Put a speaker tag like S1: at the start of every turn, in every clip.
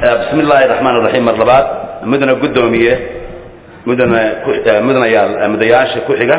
S1: bismi illaahi raxmaan raxiim mar labaad mudana guddoomiye mudana mudanayaal mudayaasha ku xiga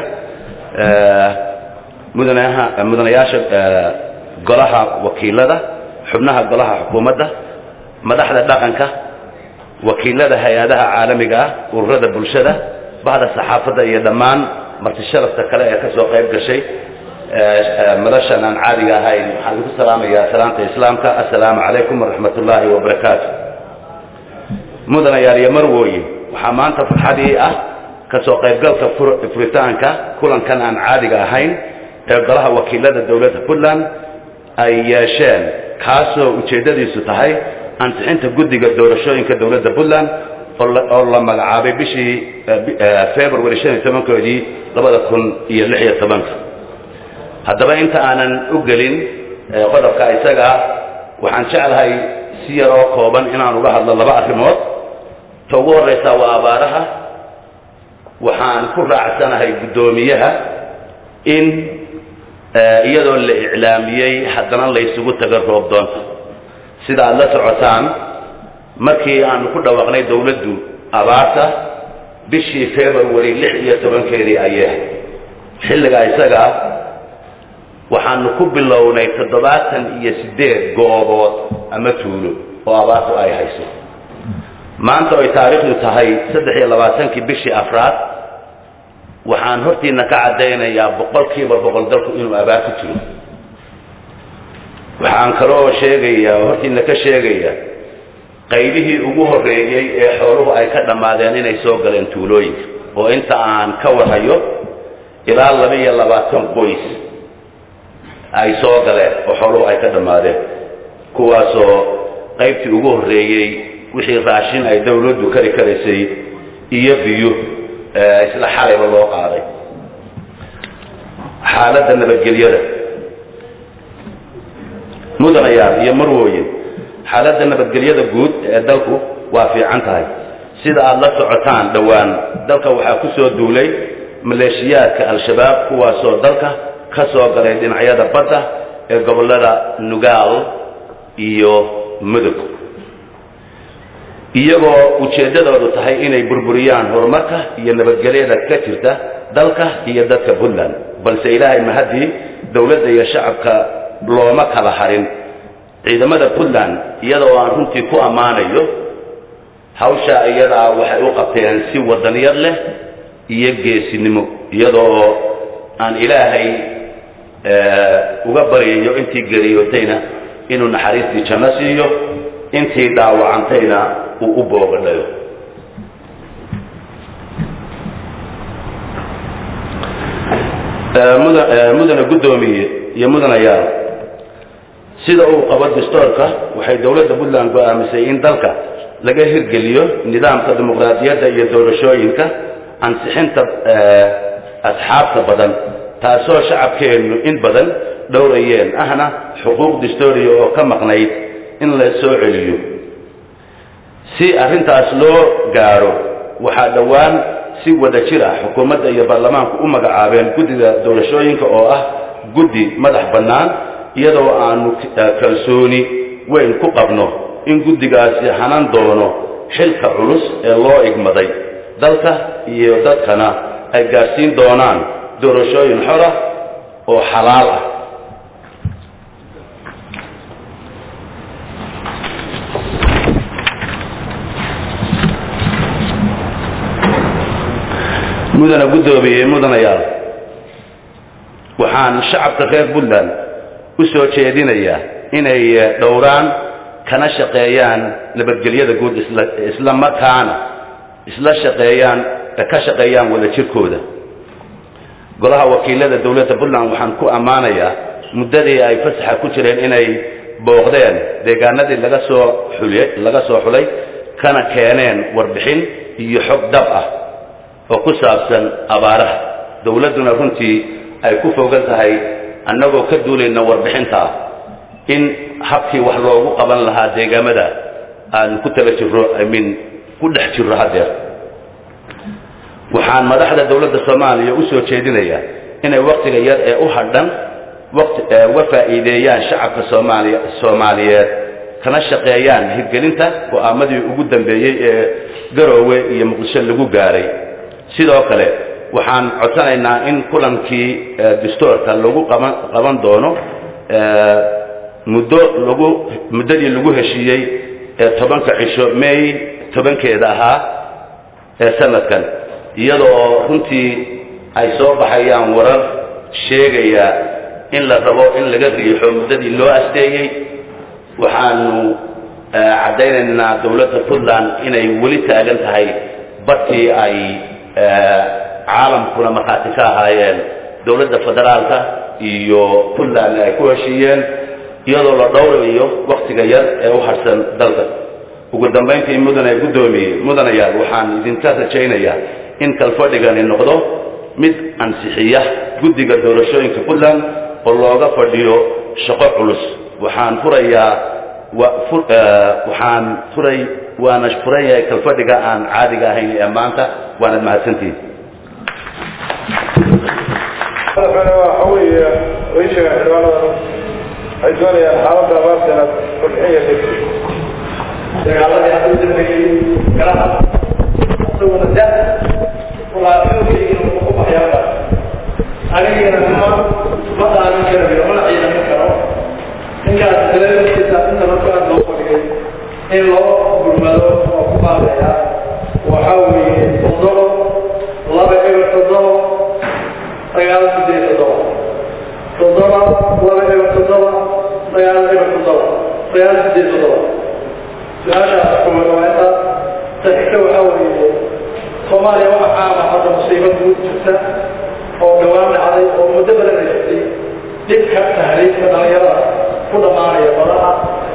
S1: mudanaha mudanayaasha golaha wakiilada xubnaha golaha xukuumadda madaxda dhaqanka wakiilada hay-adaha caalamiga ah ururada bulshada bahda saxaafadda iyo dhammaan marti sharafta kale ee ka soo qayb gashay madashan aan caadiga ahayn waxaan idinku salaamayaa salaanta islaamka assalaamu calaykum waraxmat ullaahi wabarakaatu mudanayaal iyo marwooye waxaa maanta farxadii ah ka soo qaybgalka furitaanka kulankan aan caadiga ahayn ee golaha wakiilada dowladda puntland ay yeesheen kaasoo ujeeddadiisu tahay ansixinta guddiga doorashooyinka dowladda puntland oo la magacaabay bishii february shan iyo tobankoodii labada kun iyo lix iyo tobanka haddaba inta aanan u gelin qodobka isaga waxaan jeclahay si yaroo kooban inaan uga hadlo laba arrimood ta ugu horraysaa waa abaaraha waxaan ku raacsanahay guddoomiyaha in iyadoo la iclaamiyey haddana laysugu tago roob doonta sida aad la socotaan markii aanu ku dhawaaqnay dowladdu abaarta bishii february lix iyo tobankeedii ayee xilligaa isagaa waxaanu ku bilownay toddobaatan iyo siddeed goobood ama tuulo oo abaartu ay hayso maanta oy taariikhdu tahay saddex iyo labaatankii bishii afraad waxaan hortiina ka caddaynayaa boqolkiiba boqol dalku inuu abaar ku jiro waxaan kaloo sheegayaa oo hortiina ka sheegayaa qaybihii ugu horreeyey ee xooluhu ay ka dhammaadeen inay soo galeen tuulooyinka oo inta aan ka warhayo ilaa laba iyo labaatan qoys ay soo galeen oo xooluhu ay ka dhammaadeen kuwaasoo qaybtii ugu horreeyey wixii raashin ay dawladdu kari karaysay iyo biyo isla xalayba loo qaaday xaaladda nabadgelyada mudanayaal iyo marwooye xaaladda nabadgelyada guud ee dalku waa fiican tahay sida aada la socotaan dhowaan dalka waxaa ku soo duulay maleeshiyaadka al-shabaab kuwaasoo dalka ka soo galay dhinacyada badda ee gobollada nugaal iyo mudug iyagoo ujeeddadoodu tahay inay burburiyaan horumarka iyo nabadgelyada ka jirta dalka iyo dadka puntland balse ilaahay mahaddii dowladda iyo shacabka looma kala harin ciidamada puntland iyadoo aan runtii ku ammaanayo hawsha iyadaa waxay u qabteen si wadaniyad leh iyo geesinimo iyadoo aan ilaahay uga baryayo intii geriyootayna inuu naxariistii janno siiyo intii dhaawacantayna uu u boogadhayo mudana guddoomiye iyo mudanayaal sida uu qabo dastoorka waxay dowladda puntland go'aamisay in dalka laga hirgeliyo nidaamka dimuqraadiyadda iyo doorashooyinka ansixinta asxaabta badan taasoo shacabkeennu in badan dhowrayeen ahna xuquuq dastooriya oo ka maqnayd in la soo celiyo si arrintaas loo gaadho waxaa dhowaan si wada jir ah xukuumadda iyo baarlamaanku u magacaabeen guddiga doorashooyinka oo ah guddi madax bannaan iyadoo aanu kalsooni weyn ku qabno in guddigaasi hanan doono xilka culus ee loo igmaday dalka iyo dadkana ay gaadhsiin doonaan doorashooyin xora oo xalaal ah mudana guddoomiye mudanayaal waxaan shacabka reer puntland u soo jeedinayaa inay dhowraan kana shaqeeyaan nabadgelyada guud isla markaana isla shaqeeyaan ka shaqeeyaan wada jirkooda golaha wakiilada dowladda puntland waxaan ku ammaanayaa muddadii ay fasaxa ku jireen inay booqdeen deegaanadii laga soo xulye laga soo xulay kana keeneen warbixin iyo xog dhab ah oo ku saabsan abaaraha dowladduna runtii ay ku fogan tahay annagoo ka duulayna warbixinta ah in habkii wax loogu qaban lahaa deegaamada aan ku tala jirro imin ku dhex jirro haddeer waxaan madaxda dowladda soomaaliya u soo jeedinayaa inay waktiga yar ee u hadhan waqti uga faa'iideeyaan shacabka soomaaliya soomaaliyeed kana shaqeeyaan hirgelinta go'aamadii ugu dambeeyey ee garoowe iyo muqdisho lagu gaaray sidoo kale waxaan codsanaynaa in kulankii dastuurka lagu qaban qaban doono muddo lagu muddadii lagu heshiiyey ee tobanka cisho may tobankeeda ahaa ee sanadkan iyadoo runtii ay soo baxayaan warar sheegaya in la rabo in laga riixo muddadii loo asteeyey waxaanu caddaynaynaa dowladda puntland inay weli taagan tahay badkii ay caalamkuna markhaati ka ahaayeen dowladda federaalka iyo puntland ay ku heshiiyeen iyadoo la dhowrayo waktiga yar ee u harsan dalka ugu dambayntii mudane guddoomiye mudanayaal waxaan idinka rajaynayaa in kalfadhigani noqdo mid ansixiya guddiga doorashooyinka puntland oo looga fadhiyo shaqo culus waxaan furayaa waxaan furay waana furan yahay kalfadhiga aan caadiga ahayn ee maanta waanad mahadsantihin
S2: madaxweyne waxa weeye way sheegaan xildhibaanada waxay doonayaan xaaladda abaarta inaad kordhiya
S3: dagaaladii hadda u dambeeyey garaha isaguna da walaaxoogaygiina wuxuu ku baxyaaba anigina ma ma dhaamin karayo mana ciidamin karo ninkaas dalaelkiisa inta marka aad loo fadhiyay in loo gurmado oo ku baabaya waxaa weeye toddoba laba eber toddoba sagaal sideed toddoba toddoba laba eber toddoba sagaal eber toddoba sagaal sideed toddoba su-aashaas xukumada waa intaas saxigta waxaa weeye soomaaliya waxa caama hadda musiibo guud jirta oo dhawaan dhacday oo muddo badan haysatay dhibka tahriibka dhalinyarada ku dhammaanaya badaha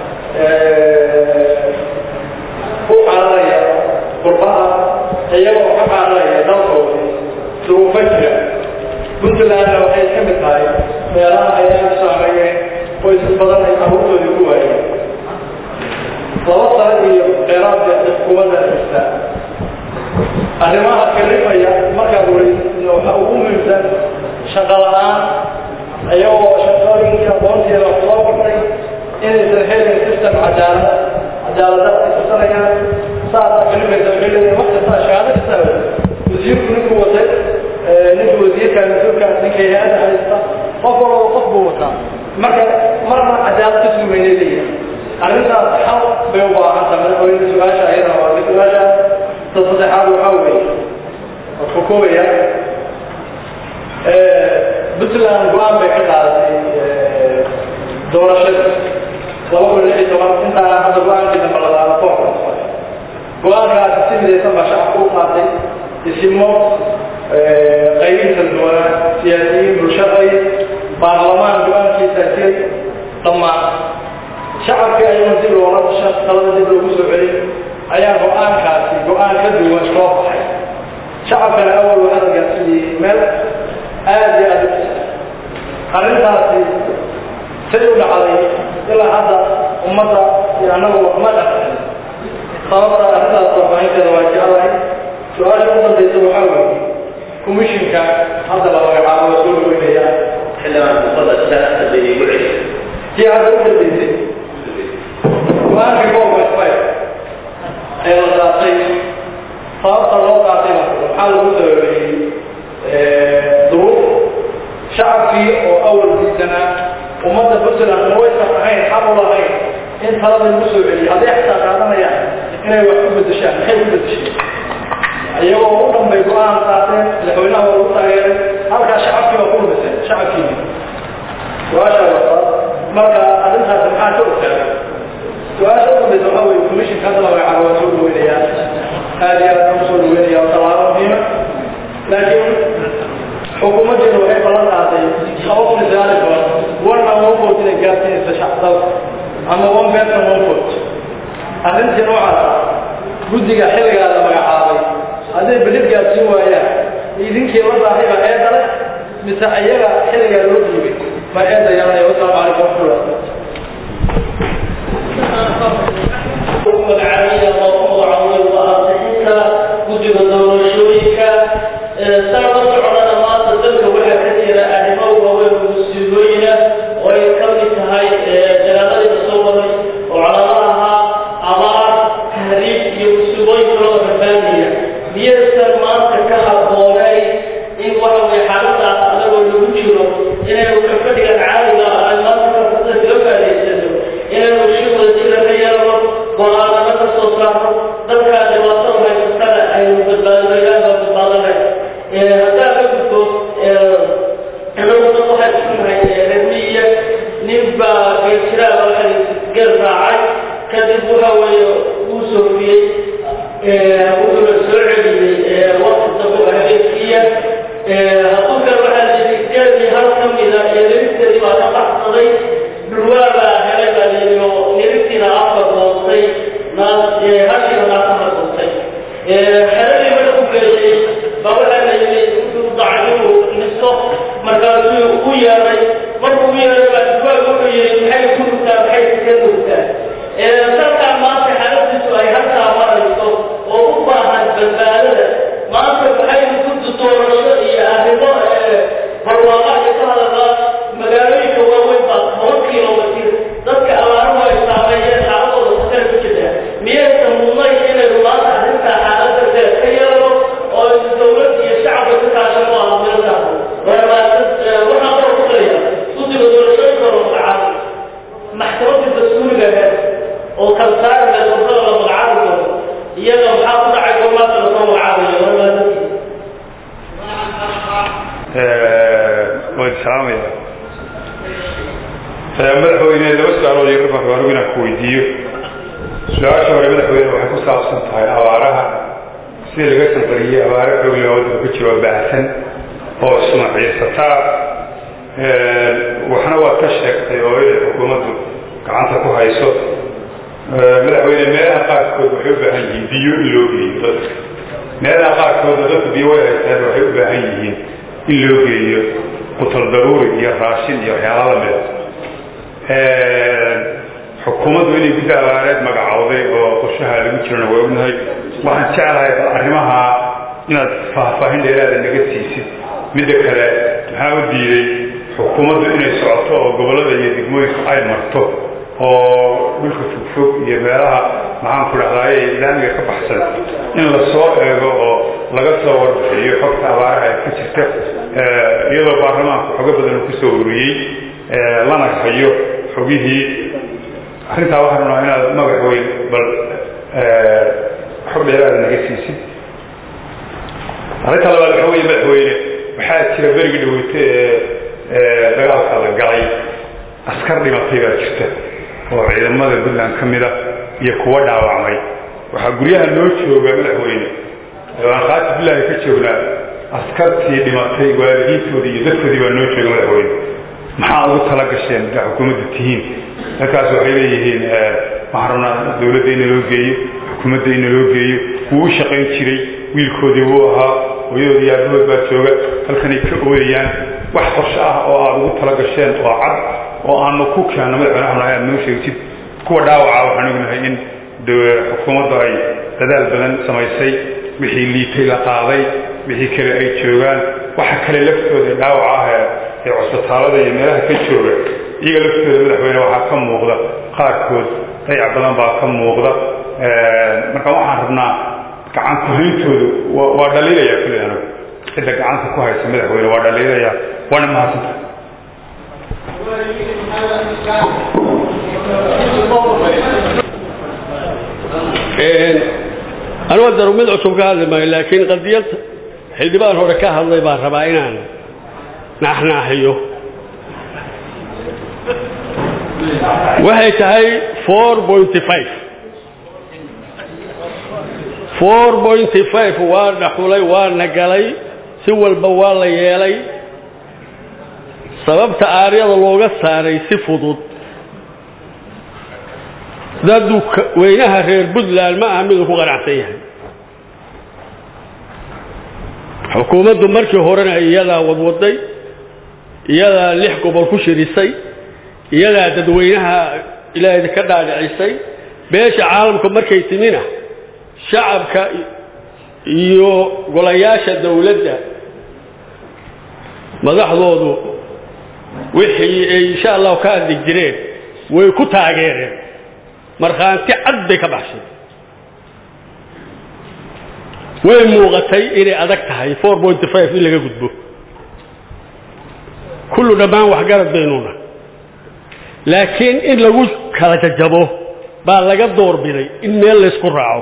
S3: ku cararaya qurbaha iyagoo ka cararaya dalkoodii duruufo jira puntlandna waxay ka mid tahay meelaha ay aada saameeyeen qoysas badan ay carruurtoodii ku waayeen laba sano iyo dheeraadka xukuumadda jirta arrimaha kalifaya markaad wareysid waxa ugu muhiimsan shaqo la-aan iyagoo shaqooyinka aqoonteeda wax soo bartay inaysan helin system cadaalada cadaalada ay tusanayaan saasa kalifaysa waxay leeyihin wax kasta shahaado kasta wasiirku ninkuu watay ninka wasiirka mas-uulka ninka hay-adda haysta qof walba qof buu wataa marka marna cadaalad ka sugaynay leeyihin arrintaas xal bay u baahan tahay madaxweyne su-aasha ayada waa su-aasha ta saddexaad waxaa weeye waxuu koobaya puntland go-aan bay ka qaadatay doorashada laba kun lix iyo toban intaa hadda go-aankii dambe la qaado koorka go-aankaasi si midaysan baa shacabka u qaatay isimo qaybiin kala duwanaa siyaasiyiin bulshaqay baarlamaan go-aankiisa jiray dhammaan shacabkii ayagoo dib loola dhasha talada dib loogu soo celin ayaa go-aankaasi go-aan ka duwan soo baxay shacabkana awal waxaa la gaarsiiyey meel aada iyo aada u arrintaasi say u dhacday ilaa hadda ummadda iyo annagu ma dhaqan sababta arrintaas warbaahinteeda waa jeclahay su-aasha u dambaysa waxaa weeye commissionka hadda la magacaabo waa soo dhaweynaya
S4: xildhibaan kusada sidaas hadday igu celi
S3: tii hadda u dambaysay go-aankii boolka five ee la qaatay sababta loo qaatay waxaa lagu sababeeyey duruuf shacabkii oo awal diisanaa ummadda puntland ma waysan ahayn xaq u lahayn in talada lagu soo celiyay hadday xataa qaadanayaan inay wax ku bedeshaan maxay ku bedesheen iyagoo u dhanbay go-aan qaateen madaxweynaha waa lagu taageeray halkaa shacabkii waa ku lumiseen shacabkii su-aasha wata marka arrintaas maxaa ka ogaaday su-aasha u dambaysa waxaa weeye commissionka hadda la magacaabo waa soo dhaweynayaa aada iyo aad u soo dhaweynaya waa tallaabo muhiima laakiin xukuumaddeenu waxay ballan qaaday laba kun iyo sagaal iyo toban one man one vote inay gaarsiinaysa shacab dalka ama one person one vote arrintii noocaas ah guddiga xilligaa la magacaabay hadday belid gaarsiin waayaan idinkii la daahay baa eeda leh mise iyaga xilligaa loo dhiibay ma eeda yeelanaya wasalaamu calaykum waraxmatullah
S4: magacaabaya oo magacaabay waa ansixinta guddiga doorashooyinka saa la socdana maanta dalka waxaa ka jira arrimo waaweyn oo musiibooyina oo ay ka mid tahay dagaaladii soo waday oo calaamadaha iyo musiibooyin kaloo rabaanaya miyaysan maanta ka habboonayn in waxa weye xaaladaas adagoo lagu jiro inaynu kafadhigan caadiga ah ay maanta kafada kaga faadaysano inaynu shi wadajira ka yeelno go-aanano ka soo saarno dadkaa dhibaatada haysatana aynu badbaadino ilaaha badbaadanay haddaa ka gudbo inagu dad waxay iskunahay reermiya nin baa geeljiraa waxay geel raacay kadib waxa weeye wuu soofiyey wuxuuna soo celiyey waqti dambe oo habeenkiiya hadduu kale waxaa layidhi geelkii hal ka mida ee nirigteedii baa ka baxsaday dhulwaa baa helay baa layidhi oo nirigtiina afka goostay naas hashiina naasana goostay xeradii marka ku geeyey baa waxaa layidhi wuxuu dacay inuu nisto markaasuu u yeeray markuu u yeeray baa dhulwaa wuxuu yidhi maxay ku rugtaa maxay ka rugtaa dalkaa maanta xaaladiisu ay halkaa marayso oo u baahan badbaadada maanta maxaynu ku doorasho iyo arrimo barwaaqa iyo ka hadalaa magaalooyinka waaweyn baa toban kilomitir dadka abaaruhu ay saameeyeen xaaladooda khatar ku jirta miyaysan mudnayn inaynu maanta arrintaa xaaladda deer ka yeelno oo aynu dowlad iyo shacabka ka kaashano aan meelkaas waxaan kor ku leeyahay guddiga doorashooyinka loo magacaabay maxkamadda dastuuriga aheed oo kalsaariga doorada la magacaabi doono iyaga maxaa ku dhacay gormaadka lasoo magacaabayo warmaadadkii
S5: waan salaamaya madaxweyne laba su-aalood yar baan rabaa inaan ku weydiiyo su-aasha hore madaxweyne waxay ku saabsan tahay abaaraha sida laga sanqariyey abaaro xoogle waddanka ku jiro baahsan oo ismaciisataa waxna waad ka sheegtay oo inay xukuumaddu gacanta ku hayso madaxweyne meelaha qaarkood waxay u baahan yihiin biyo in loo geeyo dadka meelaha qaarkoodna dadku biyo way haystaan waxay u baahan yihiin in loo geeyo qutal daruuri iyo raashin iyo waxyaala lamida xukuumaddu inay guddi abaareed magacowday oo qorshaha lagu jirana waa ognahay waxaan jeclahay arrimaha inaad faahfaahin dheeraada naga siisid midda kale maxaa u diiday xukuumaddu inay socoto oo gobollada iyo degmooyinka ay marto oo dhulka fogfog iyo meelaha maxaan ku dhahdaay ilaamiga ka baxsan in la soo eego oo laga soo warbixiyo xogta abaaraha ee ka jirta iyadoo baarlamaanku xogo badan ku soo ururiyey lana hayo xogihii arrintaa waxaan rabnaa inaad magac weyn bal xog dheeraada naga siisid arrinta labaad waxa weeye madaxweyne waxaa jira berigii dhaweyte ee dagaalka la galay askar dhimatay baa jirta oo ciidamada puntland ka mida iyo kuwa dhaawacmay waxaa guryaha noo jooga madaxweyne aan khaati bilahi ka joognaa askartii dhimatay waalidiintoodii iyo dadkoodii baa noo jooga madaxweyne maxaa ugu tala gasheen daa xukuumaddu tihiin dadkaas waxay leeyihiin waxaan rabnaa dawladda in loo geeyo xukuumadda in loo geeyo wuu u shaqayn jiray wiilkoodii wuu ahaa hooyadood iyo aabahood baa jooga halkanay ka ooyayaan wax qorshe ah oo aad ugu tala gasheen oo cad oo aanu ku keenno madaxweyne waxaan aad noo sheegtid kuwa dhaawaca waxaan ognahay in xukuumaddu ay dadaal badan samaysay wixii liitay la qaaday wixii kale ay joogaan waxa kale laftooda dhaawaca ah ee cusbitaalada iyo meelaha ka jooga iyaga laftooda madaxweyne waxaa ka muuqda qaarkood dayac badan baa ka muuqda marka waxaan rabnaa gacan kuhayntoodu waa dhaliilaya kulli anagu cidda gacanta ku haysa madaxweyne waa dhaliilaya waana mahadsanta
S6: anuga daru mid cusub ka hadli maayo laakiin qadiyad xildhibaan hore ka hadlay baan rabaa inaan naaxnaaxiyo waxay tahay four pointy five four pointy five waa dhaxulay waana galay si walba waa la yeelay sababta aaryada looga saaray si fudud dadu weynaha reer puntland ma aha miduu ku qanacsan yahay xukuumaddu markii horena iyadaa wadwaday iyadaa lix gobol ku shirisay iyadaa dadweynaha ilaahay ka dhaadhicisay beesha caalamka markay timina shacabka iyo golayaasha dawladda madaxdoodu wixii ay insha allahu ka hadli jireen way ku taageereen markhaanti cad bay ka baxshay way muuqatay inay adag tahay four point five in laga gudbo kullu dhammaan waxgarad baynuna laakiin in lagu kala jajabo baa laga doorbiday in meel laysku raaco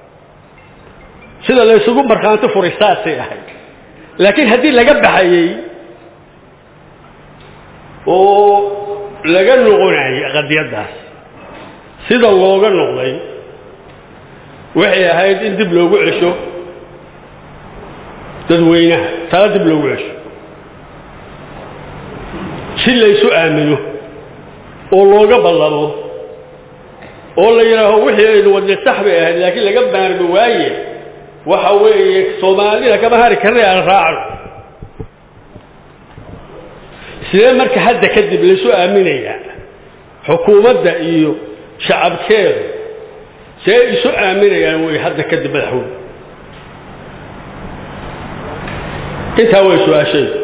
S6: sida laysugu markhaanti furay saasay ahayd laakiin haddii laga baxayey oo laga noqonayay qadiyaddaas sida looga noqday waxay ahayd in dib loogu cesho dadweynaha tala dib loogu cesho si laysu aamino oo looga ballamo oo la yidhaaho wixii aynu wadne sax bay ahayd laakiin laga maarmi waaye waxa weeye soomaalida kama hari karnay aan raacno sidee marka hadda kadib laysu aaminayaa xukuumadda iyo shacabkeedu see isu aaminayaan way hadda kadib madaxweyne intaa way su-aashaydu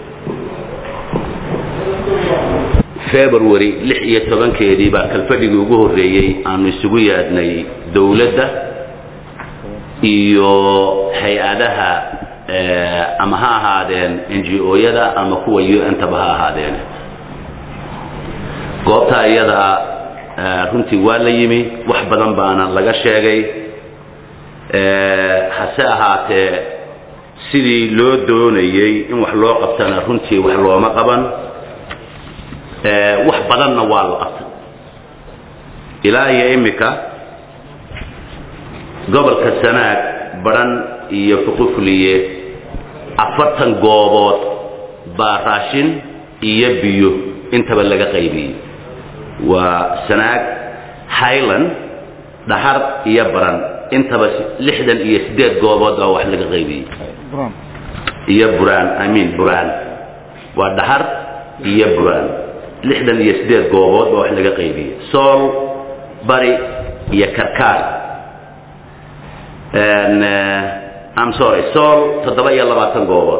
S1: february lix iyo tobankeedii baa kalfadhigii ugu horreeyey aanu isugu yaadnay dowladda iyo hay-adaha ama ha ahaadeen n g o-yada ama kuwa u n taba ha ahaadeen goobta iyada runtii waa la yimi wax badan baana laga sheegay hase ahaatee sidii loo doonayey in wax loo qabtana runtii wax looma qaban wax badanna waa la qabtay ilaa iyo imika gobolka sanaag baran iyo fuqufliye afartan goobood baa raashin iyo biyo intaba laga qaybiyey waa sanaag highland dhahar iyo baran intaba lixdan iyo siddeed goobood baa wax laga qaybiyey iyo buraan i mean buraan waa dhahar iyo buraan lixdan iyo siddeed goobood baa wax laga qaybiyey sool bari iyo karkaar I'm sorry sool toddoba iyo labaatan goobood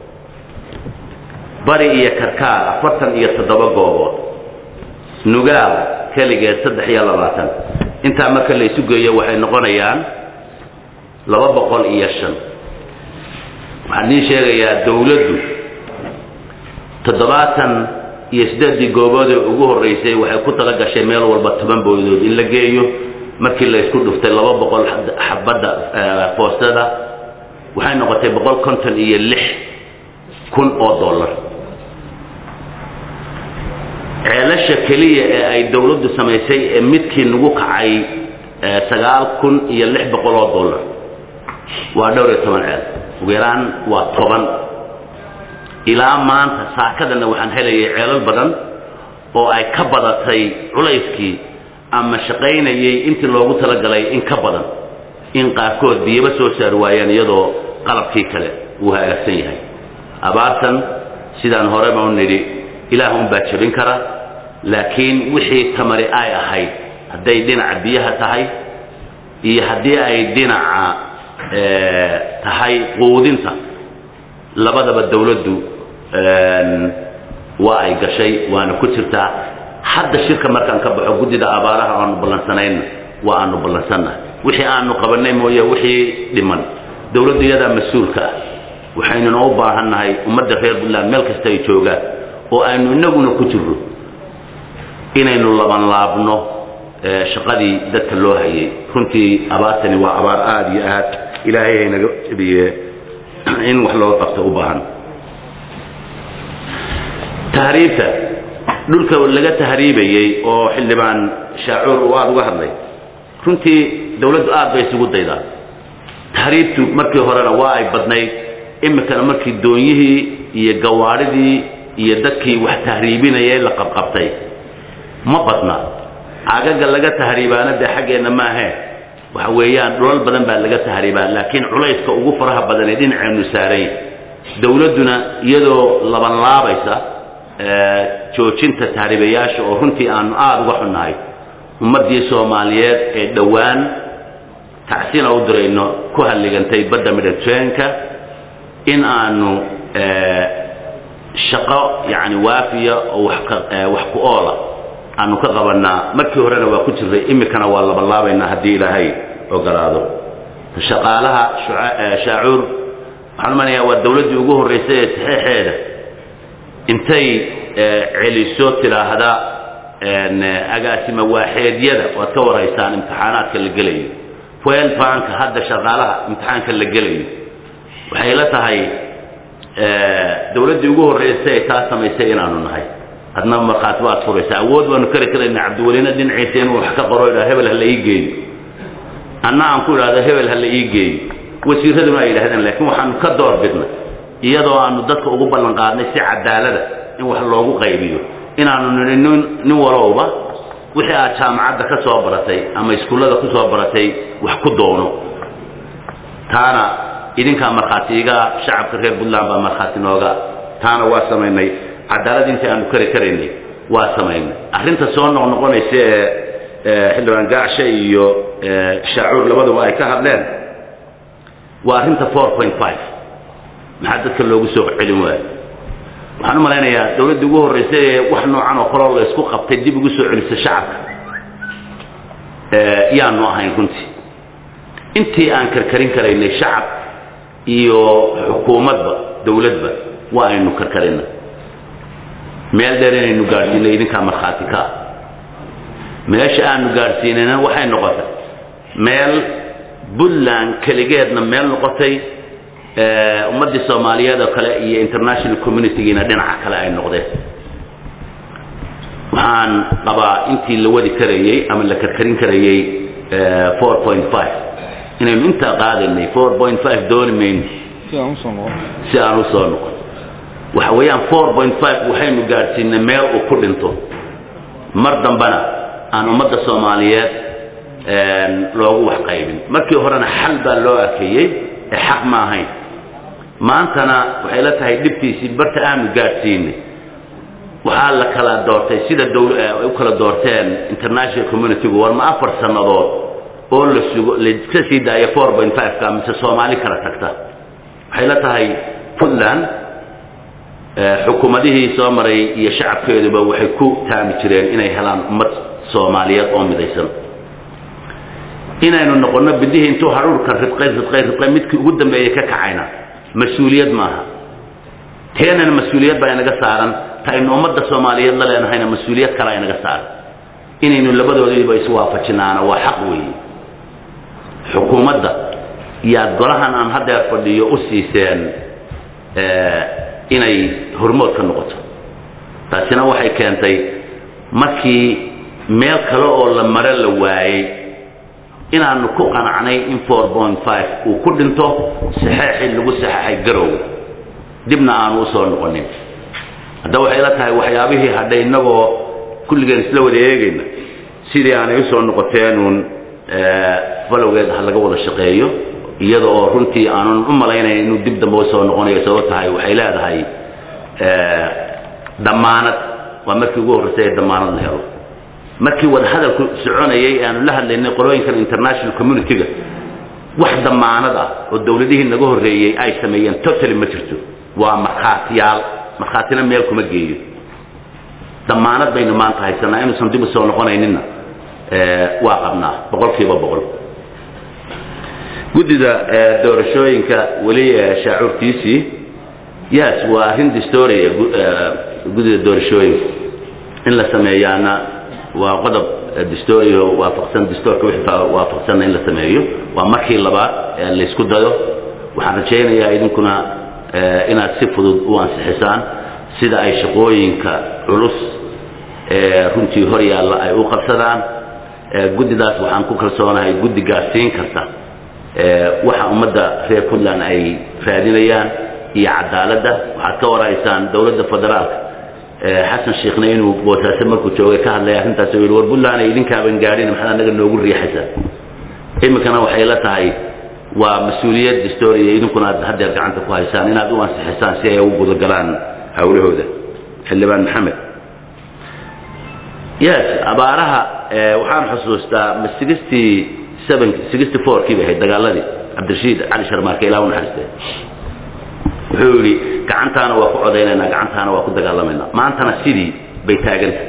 S1: bari iyo karkaar afartan iyo toddoba goobood nugaal keligeed saddex iyo labaatan intaa marka la isu geeyo waxay noqonayaan laba boqol iyo shan waxaan idiin sheegayaa dawladdu toddobaatan iyo siddeeddii goobood ee ugu horreysay waxay ku tala gashay meel walba toban boodood in la geeyo markii la isku dhuftay laba boqol xabadda foostada waxay noqotay boqol konton iyo lix kun oo dollar ceelasha keliya ee ay dawladdu samaysay ee midkii nagu kacay sagaal kun iyo lix boqol oo dollar waa dhowr iyo toban ceel ugu yaraan waa toban ilaa maanta saakadana waxaan helayay ceelal badan oo ay ka badatay culayskii ama shaqaynayay intii loogu talagalay in ka badan in qaarkood biyaba soo saari waayaan iyadoo qalabkii kale uu hagaagsan yahay abaartan sidaan horeba u nidhi ilaah unbaa jebin kara laakiin wixii tamari ay ahayd hadday dhinaca biyaha tahay iyo haddii ay dhinaca tahay quudinta labadaba dawladdu waa ay gashay waana ku jirtaa hadda shirka markaan ka baxo guddida abaaraha aanu ballansanayna waa aanu ballansannahay wixii aanu qabanay mooye wixii dhiman dawladdu iyadaa mas-uulka ah waxaynuna u baahannahay ummadda reer puntland meel kasta ay joogaan oo aynu inaguna ku jirro inaynu labanlaabno shaqadii dadka loo hayay runtii abaartani waa abaar aada iyo aad ilaahay haynaga jebiye in wax loo qabto u baahan tahriibta dhulka laga tahriibayey oo xildhibaan shaacuur uu aada uga hadlay runtii dawladdu aad bay isugu daydaa tahriibtu markii horena waa ay badnayd imikana markii doonyihii iyo gawaadhidii iyo dadkii wax tahriibinayay la qabqabtay ma badna cagaga laga tahriibaana dee xaggeenna maahee waxa weeyaan dhulal badan baa laga tahriibaa laakiin culayska ugu faraha badan ee dhinaceennu saarayn dawladduna iyadoo labanlaabaysa joojinta tahriibayaasha oo runtii aanu aada uga xunnahay ummaddii soomaaliyeed ee dhowaan tacsina u dirayno ku halligantay badda mediterraneanka in aanu shaqo yacni waafiya oo wax ka wax ku oola aanu ka qabanaa markii horena waa ku jirray imikana waa labanlaabaynaa haddii ilaahay ogolaado shaqaalaha shaacuur waxaan umanayaa waa dawladdii ugu horreysay ee saxeexeeda intay celiso tidhaahda agaasima waaxeedyada waad ka waraysaan imtixaanaadka la gelayo fuel banka hadda shaqaalaha imtixaanka la gelayo waxay la tahay dawladdii ugu horreysay ee taa samaysay inaanu nahay adna markhaati baad furaysa awood baanu kari karayna cabdiwelina dhinaciisa inuu wax ka qoro idhaa hebel ha la ii geeyo anna aan ku idhahdo hebel ha la ii geeyo wasiiraduna ay yidhahdeen laakiin waxaanu ka door bidnay iyadoo aanu dadka ugu ballan qaadnay si cadaalada in wax loogu qaybiyo inaanu nidhi nin nin walowba wixii aad jaamacadda ka soo baratay ama iskuullada ku soo baratay wax ku doono taana idinkaa markhaati iga shacabka reer puntland baa markhaati nooga taana waa samaynay cadaalad intii aanu kari karaynay waa samaynay arrinta soo noqnoqonaysa ee xildhibaan gaacshe iyo shaacuur labaduba ay ka hadleen waa arrinta four point five maxaa dadka loogu soo celin waayo waxaan u malaynayaa dawladdii ugu horreysay ee wax noocan oo kaloo la isku qabtay dib ugu soo celisa shacabka yaanu ahayn runtii intii aan karkarin karaynay shacab iyo xukuumadba dawladba waa aynu karkarina meel dheer inaynu gaadhsiinay idinkaa markhaati ka ah meesha aanu gaadhsiinayna waxay noqotay meel puntland keligeedna meel noqotay ummaddii soomaaliyeed oo kale iyo international communitygiina dhinaca kale ay noqdeen waxaan qabaa intii la wadi karayey ama la karkarin karayey four point five inaynu intaa qaadaynay four point five dooni mayno si aan u soo noqon waxa weeyaan four point five waxaynu gaadhsiinay meel uu ku dhinto mar dambana aan ummadda soomaaliyeed loogu wax qaybin markii horena xal baa loo arkeeyey ee xaq ma ahayn maantana waxay la tahay dhibtiisii barta aanu gaadhsiinay waxaa la kala doortay sida dowl ay u kala doorteen international communitygu war ma afar sannadood oo la sugo laiska sii daaya four point five-ka mise soomaali kala tagta waxay la tahay puntland xukuumadihii soo maray iyo shacabkeeduba waxay ku taami jireen inay helaan ummad soomaaliyeed oo midaysan inaynu noqonno bidihii intuu hadhuurka ribqay ribqay ribqay midkii ugu dambeeyey ka kacayna mas-uuliyad maaha teenana mas-uuliyad baa inaga saaran ta aynu ummadda soomaaliyeed la leenahayna mas-uuliyad kale inaga saaran inaynu labadoodiiba iswaafajinaana waa xaq weeye xukuumadda yaad golahan aan haddeer fadhiyo u siiseen inay hormood ka noqoto taasina waxay keentay markii meel kale oo la mare la waayey inaanu ku qanacnay in four point five uu ku dhinto saxeexii lagu saxeexay garowga dibna aanu usoo noqonin haddaba waxay la tahay waxyaabihii hadhay innagoo kulligeen isla wada eegayna sidii aanay usoo noqoteenuun falowgeed ha laga wada shaqeeyo iyada oo runtii aanan u malaynayn inuu dib dambe usoo noqonayo sabab tahay waxay leedahay damaanad waa markii ugu horreysay ee damaanad la helo markii wadahadalku soconayay aanu la hadlaynay qolooyinkan international community-ga wax damaanad ah oo dawladihii naga horreeyey ay sameeyeen totally ma jirto waa markhaatiyaal markhaatina meel kuma geeyo damaanad baynu maanta haysanaa inuusan dib usoo noqonayninna waa qabnaa boqol kiiba boqol guddida doorashooyinka weli shaacuurtiisii yes waa arrin distoria guddida doorashooyinka in la sameeyaana waa qodob distorio waafaqsan distoorka wixii waafaqsanna in la sameeyo waa markii labaad ee laysku dayo waxaan rajaynayaa idinkuna inaad si fudud u ansixisaan sida ay shaqooyinka culus ee runtii hor yaalla ay u qabsadaan guddidaas waxaan ku kalsoonahay guddi gaadsiin karta waxa ummadda reer puntland ay raadinayaan iyo cadaaladda waxaad ka waraysaan dowladda federaalka xasan sheekhna inuu boosaaso markuu joogay ka hadlay arrintaas oo yidhi war puntland ay idinkaaban gaadhin maxaad anaga noogu riixaysaa iminkana waxay la tahay waa mas-uuliyad distoria idinkuna aad haddeer gacanta ku haysaan inaad u ansixisaan si ay ugu gudagalaan hawlahooda xildhibaan maxamed yes abaaraha waxaan xusuustaa ma sixty seven sixty four kii bay ahayd dagaaladii cabdirashiid cali sharmaarke ilaa u naxariistay wuxuu yidhi gacantaana waa ku codaynaynaa gacantaana waa ku dagaalamaynaa maantana sidii bay taaganta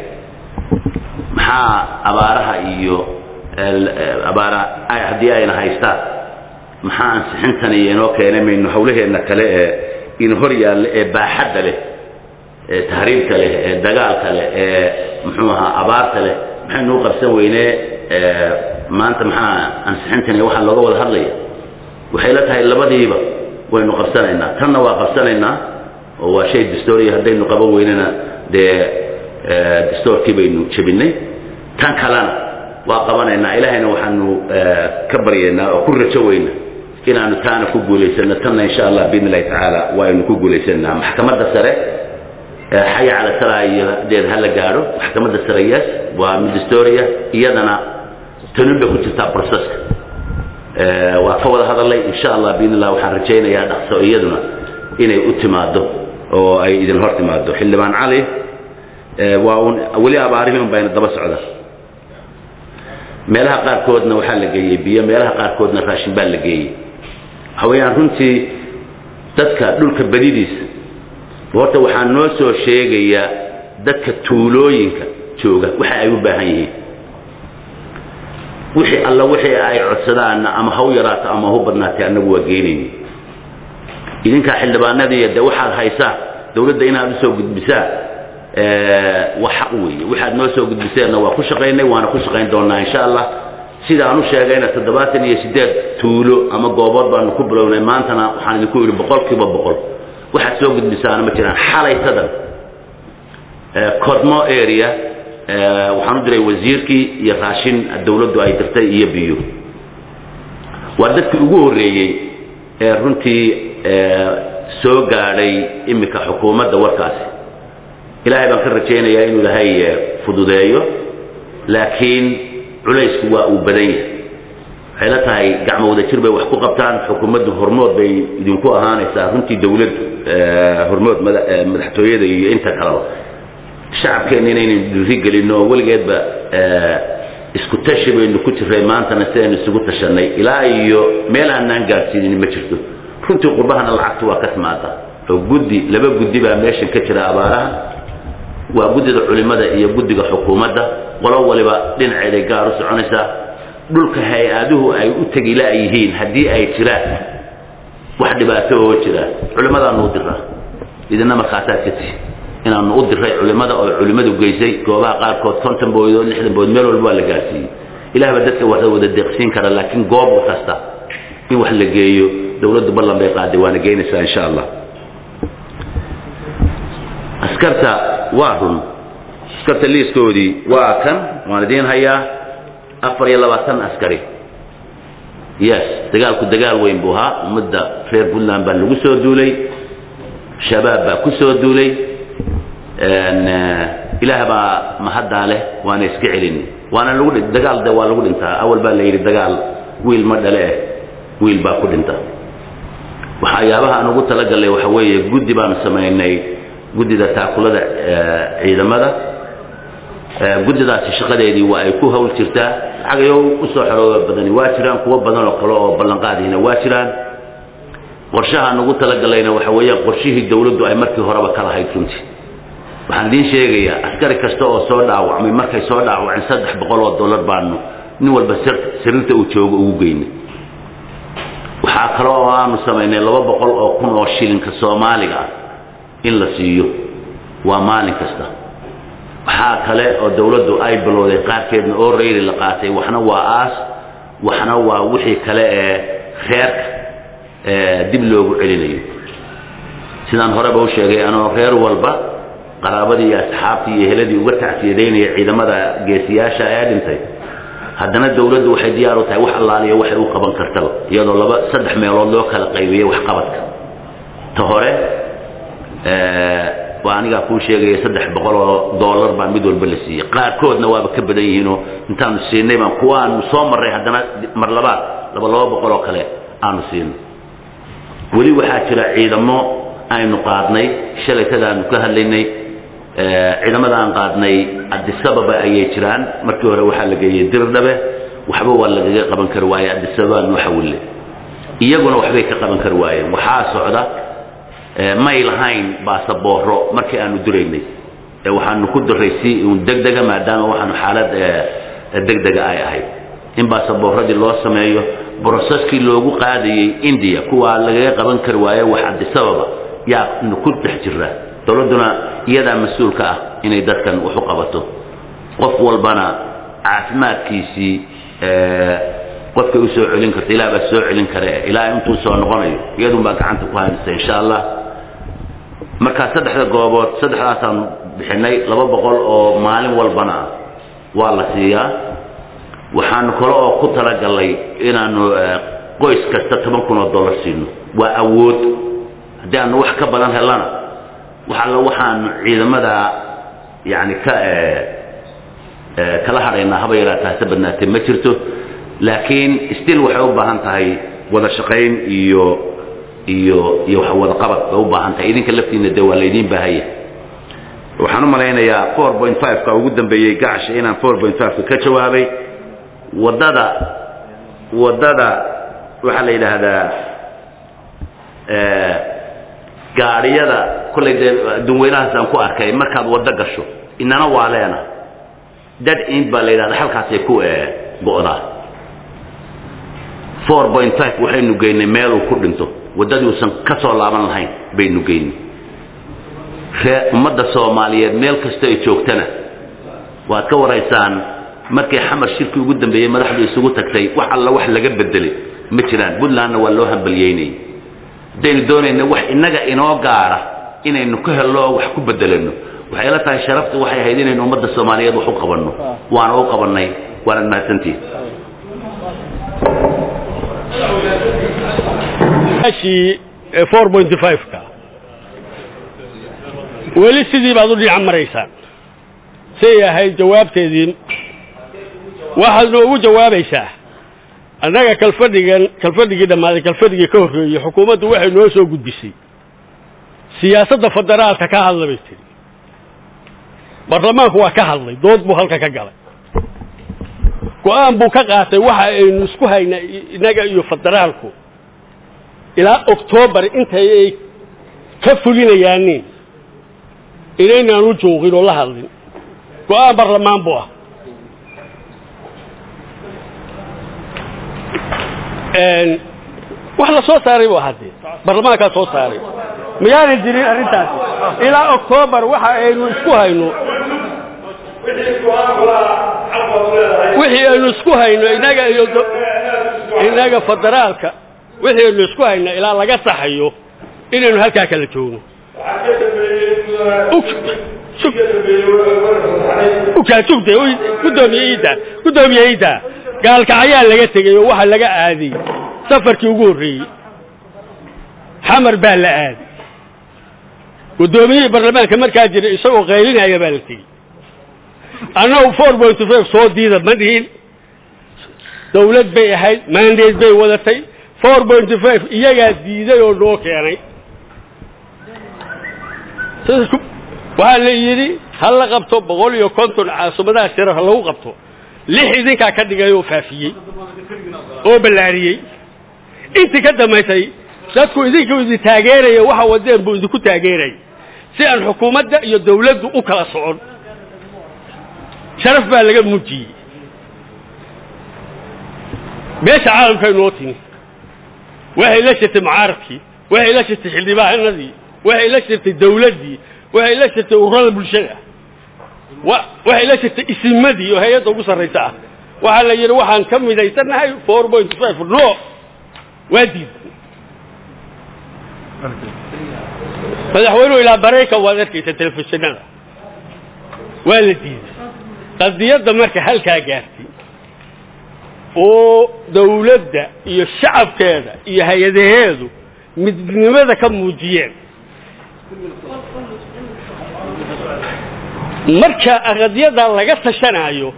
S1: maxaa abaaraha iyo abaara haddii ayna haystaan maxaa ansixintan iyo inoo keenay maynu hawlaheenna kale ee in hor yaalla ee baaxadda leh ee tahriibka leh ee dagaalka leh ee muxuu ahaa abaarta leh maxaynu u qabsan weynee maanta maxaa ansixintan iyo waxaa looga wada hadlaya waxay la tahay labadiiba waynu qabsanaynaa tanna waa qabsanaynaa oo waa shay dastooriya haddaynu qaban weynana dee dastoorkii baynu jebinay tan kalena waa qabanaynaa ilaahayna waxaanu ka baryaynaa oo ku rajo weyna inaanu taana ku guulaysano tanna insha allah biidn illahi tacaala waaynu ku guulaysanaa maxkamadda sare xaya cala salaa iyo deed ha la gaadho maxkamadda sare yes waa mid dastooriya iyadana tanun bay ku jirtaa proceska waa ka wada hadalay insha allah biidn illah waxaan rajaynayaa dhaqso iyaduna inay u timaado oo ay idin hor timaado xildhibaan cali waa un weli abaarihii un bayna daba socda meelaha qaarkoodna waxaa la geeyey biyo meelaha qaarkoodna raashin baa la geeyey waxa weeyaan runtii dadka dhulka badidiisa horta waxaa noo soo sheegaya dadka tuulooyinka jooga waxa ay u baahan yihiin wixii alla wixii ay codsadaanna ama ha u yaraato ama ha u badnaatay annagu waa geenayni idinkaa xildhibaanadii de waxaad haysaa dawladda inaad usoo gudbisaa waa xaq weeye waxaad noo soo gudbiseenna waa ku shaqaynay waana ku shaqayn doonaa insha allah sida aan u sheegayna toddobaatan iyo siddeed tuulo ama goobood baanu ku bilownay maantana waxaan idinku yidhi boqolkiiba boqol waxaad soo gudbisaana ma jiraan xalay sadan codmo area waxaan u diray wasiirkii iyo raashin dawladdu ay dirtay iyo biyo waa dadkii ugu horreeyey ee runtii soo gaadhay iminka xukuumadda warkaasi ilaahay baan ka rajaynayaa inuu ilaahay fududeeyo laakiin culaysku waa uu badan yahay waxay la tahay gacmo wada jir bay wax ku qabtaan xukuumaddu hormood bay idinku ahaanaysaa runtii dawladdu hormood madaxtooyada iyo inta kaleba shacabkeenna inaynu dhiirigelinno oo weligeedba isku tashi baynu ku jiray maantana sidaynu isugu tashanay ilaa iyo meel aanaan gaadsiinin ma jirto runtii qurbahana lacagtu waa ka timaada oo guddi laba guddi baa meeshan ka jira abaaraha waa guddida culimada iyo guddiga xukuumadda qolo waliba dhinaceeday gaar u soconaysaa dhulka hay-aduhu ay u tegi la-yihiin haddii ay jiraan wax dhibaato oo jira culimadaanu u diraa idina markhaasaad ka tihi inaanu u diray culimada oo culimadu geysay goobaha qaarkood konton booydood lixdan booyd meel walba waa la gaarsiiyey ilaah baa dadka wax wada deeqsiin kara laakiin goob kasta in wax la geeyo dawladdu ballan bay qaaday waana geynaysaa insha allah askarta waa run askarta liiskoodii waa kan waan idiin hayaa afar iyo labaatan askari yes dagaalku dagaal weyn buu ahaa ummadda reer puntland baa lagu soo duulay shabaab baa ku soo duulay ilaah baa mahaddaa leh waana iska celin waana lagu dagaal de waa lagu dhintaa awal baa la yidhi dagaal wiil ma dhale eh wiil baa ku dhinta waxyaabaha aan ugu talagalnay waxa weeye guddi baanu samaynay guddida taakulada ciidamada guddidaasi shaqadeedii waa ay ku hawl jirtaa lacagayo usoo xorooba badani waa jiraan kuwo badan oo kale oo ballanqaadihina waa jiraan qorshahaan ugu talagallayna waxa weeyaan qorshihii dawladdu ay markii horeba ka lahayd runtii waxaan idiin sheegayaa askari kasta oo soo dhaawacmay markay soo dhaawaceen saddex boqol oo dollar baanu nin walba sariirta uu joogo ugu geynay waxaa kale oo aanu samaynay laba boqol oo kun oo shilinka soomaaliga ah in la siiyo waa maalin kasta waxaa kale oo dawladdu ay bilowday qaarkeedna oo rayli la qaatay waxna waa aas waxna waa wixii kale ee reerka dib loogu celinayo sidaan horeba u sheegay anoo reer walba qaraabadii iyo asxaabtii iyo heladii uga tacsiyadaynaya ciidamada geesiyaasha ee dhintay haddana dawladdu waxay diyaar u tahay wax allaaliya waxay u qaban kartaba iyadoo laba saddex meelood loo kala qaybiyey waxqabadka ta hore waa anigaa kuu sheegaya saddex boqol oo dollar baa mid walba la siiyey qaarkoodna waaba ka badan yihiinoo intaanu siinay baan kuwa aanu soo marray haddana mar labaad laba laba boqol oo kale aanu siinay weli waxaa jira ciidamo aynu qaadnay shalaytadaanu ka hadlaynay ciidamada aan qaadnay adisababa ayay jiraan markii hore waxaa la geeyey dirdhabe waxba waa lagaga qaban kari waaye adisababa noo xawille iyaguna waxbay ka qaban kari waayeen waxaa socda may lahayn baasabooro markii aanu duraynay waxaanu ku diray si un degdega maadaama waxaanu xaalad degdega ay ahayd in baasabooradii loo sameeyo broseskii loogu qaadayey india kuwaa lagaga qaban kari waaye wax cabdisababa yaa ku dhex jira dowladduna iyadaa mas-uulka ah inay dadkan wax u qabato qof walbana caafimaadkiisii qofkay u soo celin karta ilaah baa soo celin kare ilaa intuu soo noqonayo iyadun baa gacanta ku haynaysa insha allah markaa saddexda goobood saddexdaasaan bixinay laba boqol oo maalin walbana waa la siiyaa waxaanu kale oo ku talagalnay inaanu qoys kasta toban kun oo dollar siino waa awood haddii aanu wax ka badan helana wax alla waxaanu ciidamada yani ka kala hadhaynaa haba yaraataa hase badnaatee ma jirto laakiin still waxay u baahan tahay wada shaqayn iyo iyo iyo wax wada qabad bay u baahan tahay idinka laftiina dee waa laydiin baahaya waxaan u malaynayaa four point five-ka ugu dambeeyey gacasha inaan four point five-ka ka jawaabay waddada waddada waxaa la yidhaahdaa gaadhiyada kollay dee adduunweynahaas aan ku arkay markaad waddo gasho inana waa leena dad ind baa la yidhahda halkaasay ku go'daa four point five waxaynu geynay meeluu ku dhinto waddadii uusan ka soo laaban lahayn baynu geynay ree ummadda soomaaliyeed meel kasta ay joogtana waad ka waraysaan markii xamar shirkii ugu dambeeyey madaxdu isugu tagtay wax alla wax laga bedelay ma jiraan puntlandna waa loo hambalyeynayay haddaynu doonayna wax innaga inoo gaara inaynu ka helno oo wax ku bedelano waxay la tahay sharaftu waxay ahayd inaynu ummadda soomaaliyeed wax u qabanno waana u qabannay waanad mahadsantihin
S6: four point five-ka weli sidii baad u dhinac maraysaan say ahayd jawaabteedii waxaad noogu jawaabaysaa annaga kalfadhigan kalfadhigii dhammaaday kalfadhigii ka horreeyey xukuumaddu waxay noo soo gudbisay siyaasadda federaalka ka hadla bay tiri baarlamaanku waa ka hadlay dood buu halka ka galay go-aan buu ka qaatay waxa aynu isku haynaa innaga iyo federaalku ilaa oktoobar intay ay ka fulinayaanin inaynaan u joogin oo la hadlin go-aan baarlamaan buu ah wax la soo saaray bu ahaadee baarlamaankaa soo saaray mayaana jirin arrintaasi ilaa oktoobar waxa aynu isku hayno wixii aynu isku hayno inaga iyo inaga federaalka wixii aynu isku hayno ilaa laga saxayo inaynu halkaa kala joogno ukaasugde gudoomiye iida gudoomiye iida gaalkacayaa laga tegey oo waxa laga aaday safarkii ugu horreeyey xamar baa la aaday guddoomiyihii baarlamaanka markaa jiray isagoo qaylinaya baa la tegey annagu four point five soo diida ma dhihin dawlad bay ahayd maandeed bay wadatay four point five iyagaa diiday oo noo keenay waxaa la yidhi ha la qabto boqol iyo konton caasumadaha shiraf ha lagu qabto lix idinkaa ka dhigay oo faafiyey oo ballaariyey intii ka dambaysay dadku idinku idin taageeraya waxa wadeen buu idinku taageeraya si aan xukuumadda iyo dawladdu u kala socon sharaf baa laga muujiyey meesha caalamka inoo timi waxay la shirtay mucaaradkii waxay la shirtay xildhibaanadii waxay la shirtay dawladdii waxay la shirtay ururada bulshada waxay la shirtay isimadii oo hay-adda ugu sarraysa ah waxaa la yidhi waxaan ka midaysannahay four point five no waa diid madaxweynuhu ilaa bareyka waad arkaysa telefishinada waa la diiday qadiyadda marka halkaa gaartay oo dawladda iyo shacabkeeda iyo hay-adaheedu midnimada ka muujiyeen marka qadiyada laga tashanaayo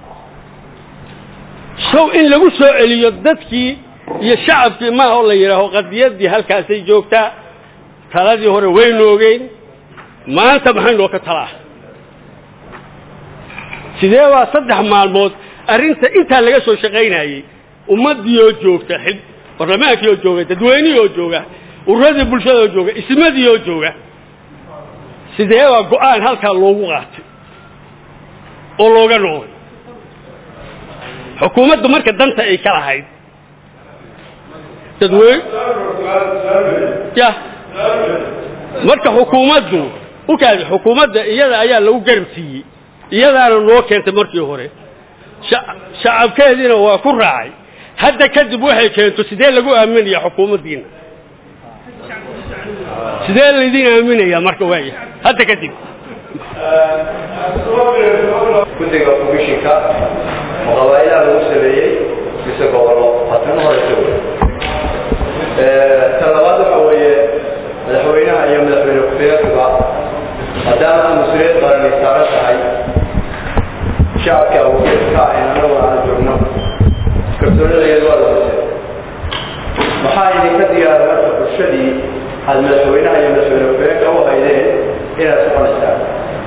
S6: sow in lagu soo celiyo dadkii iyo shacabkii maaha oo la yidhaaho qadiyaddii halkaasay joogtaa taladii hore waynu ogeyn maanta maxay noo ka talaa sidee baa saddex maalmood arrinta intaa laga soo shaqaynayey ummaddii oo joogta barlamaankii oo jooga dadweynihii oo jooga ururadii bulshada oo jooga ismadii oo jooga sidee baa go-aan halkaa loogu qaatay oo looga noqday xukuumaddu marka danta ay ka lahayd dadweyne ya marka xukuumaddu u kaadi xukuumadda iyada ayaa lagu garab siiyey iyadaana noo keentay markii hore shacabkeediina waa ku raacay hadda kadib waxay keento sidee lagu aaminaya xukuumaddiina sidee laydin aaminaya marka waaya hadda kadib
S3: guddiga komishinka oo qabaa'ilaha lagu sameeyey mise gobollo haatan horeysa wey ta labaad waxa weeye madaxweynaha iyo madaxweyne ku-xigeenkuba maadaama mas-uuliyad qaranay saaran tahay shacabka awoodka in anaguna aan joogno kalsoonidayadu waa lamasay maxaa idinka diyaara marka bulshadii aad madaxweynaha iyo madaxweyne ku-xigeenka u haydeen inaad soconaysaan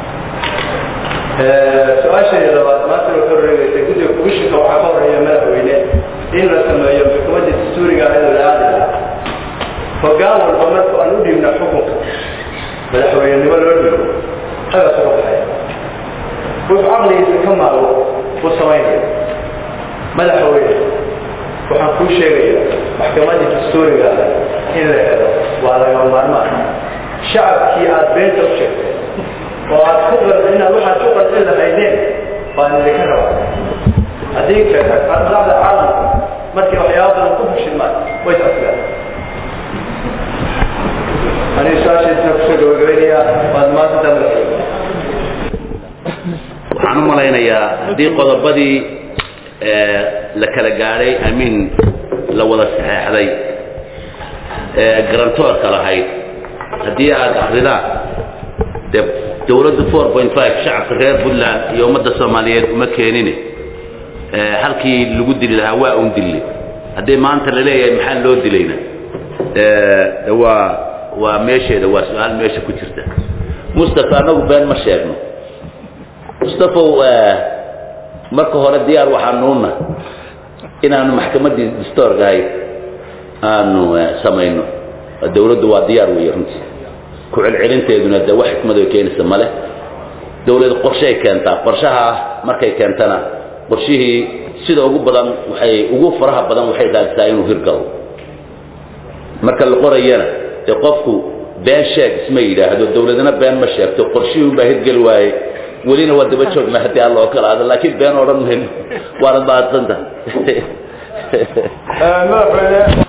S3: su-aashayda labaad maanta way ka wareegeysay guddiga komishinka waxaa ka horeeya madaxweyne in la sameeyo maxkamadda dastuuriga ayadoo la aadi lahaa hoggaan walba marka aan u dhiibna xukunka madaxweynenimo loo dhiibo xagaas uga baxaya wuxuu caqligiisa ka maalo u samaynaya madaxweyne waxaan kuu sheegaya maxkamadda dastuuriga in la helo waa laga maarmaan shacabkii aad beenta u sheegtay oo aad ku inaad waxaad ku qancin lahaydeen baan idinka rabaa haddii kale aqlaaqda caalamka markii waxyaaba badan ku fashilmaan way tasgaan aniga su-aashaysna kusoo gabagabaynayaa waad maanta madaxweyne
S1: waxaan u malaynayaa haddii qodobadii la kala gaadhay amiin la wada saxeexday garantoorka lahayd haddii aad akridaan dee dawladdu four point five shacabka reer puntland iyo ummadda soomaaliyeed uma keenine halkii lagu dili lahaa waa un dille haddii maanta la leeyahay maxaa loo dilayna de waa waa meesheeda waa su-aal meesha ku jirta mustafa annagu been ma sheegno mustafaw marka hore diyaar waxaanuuna inaanu maxkamaddii distoorka ahayd aanu samayno dawladdu waa diyaar weeye runtii ku celcelinteeduna de wax xikmad ay keenaysa male dawlad qorshay keentaa qorshaha markay keentana qorshihii sida ugu badan waxay ugu faraha badan waxay raadisaa inuu hirgalo marka la qorayana dee qofku been sheeg isma yidhaahdo dawladna been ma sheegto qorshihii unbaa hirgeli waaye welina waa daba joogna haddii alla oo kala aado laakiin been odhan mayno waanad mahadsantahay
S2: madaxweyne